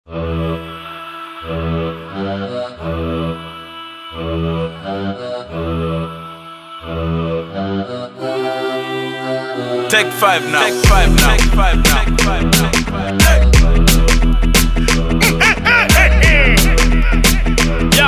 Take five now. Take five now. Take five now. Take five now. Take five now. Yo.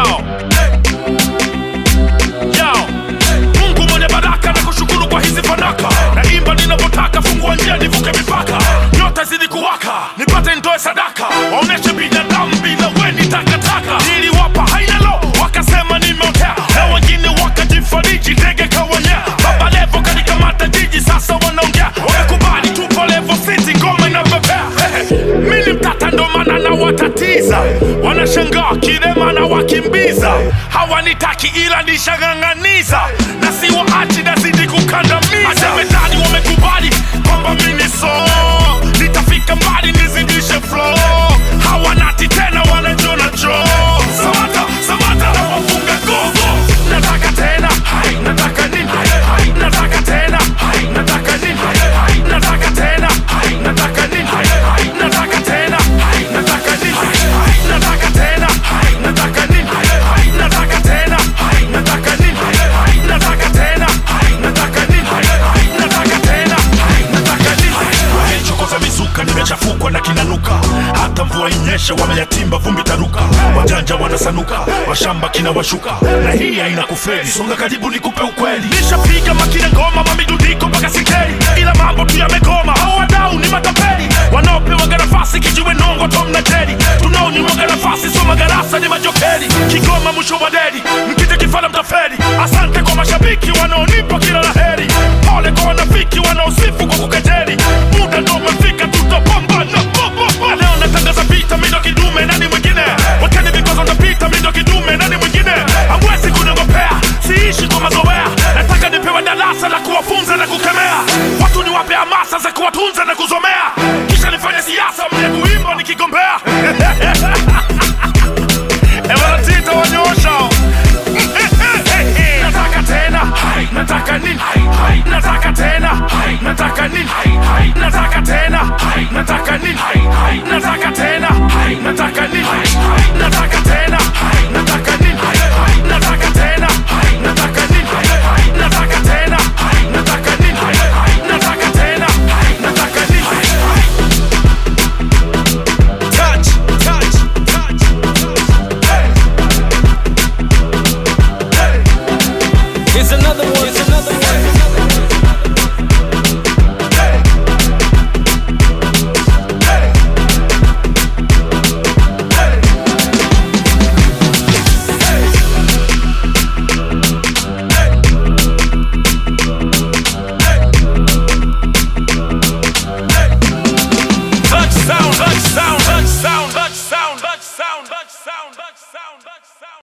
Yo. Mungu mwenye baraka na kushukuru kwa hizi fanaka naimba ninavyotaka fungua njia nivuke mipaka nyota zidi kuwaka nipate ndoe sadaka waoneshe binadamu bila weni takataka niliwapa hainalo wakasema nimeotea na wengine wakajifariji ndege kawanyea baba levo kanikamata jiji sasa wanaongea wamekubali tupo levo city ngoma inapepea mini mtata ndo maana nawatatiza wanashangaa kilema na wakimbiza hawanitaki ila nishang'ang'aniza na siwaachi nazidi kukandamiza asemedani wamekubali kwamba mini so nitafika mbali nizidishe flow hawanati tena wanajona jo samata samata na wafunga gogo nataka tena hai nataka nini hai hai nataka tena hai nataka nini hai hai nataka tena hai nataka nini hai hai nataka tena hai nataka nini hai hai nataka tena hai nataka nini hai hai nataka tena hai nataka nini hai hai nataka tena hai nataka nini hai hai nataka tena hai nataka nini wamechokoza mizuka nimechafukwa na kinanuka hata mvua inyeshe wameyatimba vumbi taruka wajanja wanasanuka washamba kina washuka na hii haina kufeli songa karibu nikupe ukweli nishapiga makina ngoma mamidudiko mpaka sikeli ila mambo tu yamegoma hao wadau ni matapeli wanaopewaga nafasi kijiwe nongo tom na jeri tunaonyimwaga nafasi so magarasa ni majokeli kigoma mwisho wa deri mkija kifala mtaferi asante kwa mashabiki wanaonipa kila la heri pole kwa wanafiki wanaosifu kwa kukejeli muda ndo umefika tutapambana bobobo leo natangaza vita mindo kidume nani mwingine wakeni vikwazo ndapita mindo kidume nani mwingine hamwezi kunogopea siishi kwa mazoea nataka nipewe darasa la kuwafunza na kukemea watu niwape hamasa za kuwatunza na kuzomea kisha nifanye siasa mle kuimba nikigombea ewanatita wanyoosha nataka tena hai nataka nini hai hai nataka tena hai nataka nini hai hai nataka tena hai nataka nini hai hai nataka tena hai nataka nini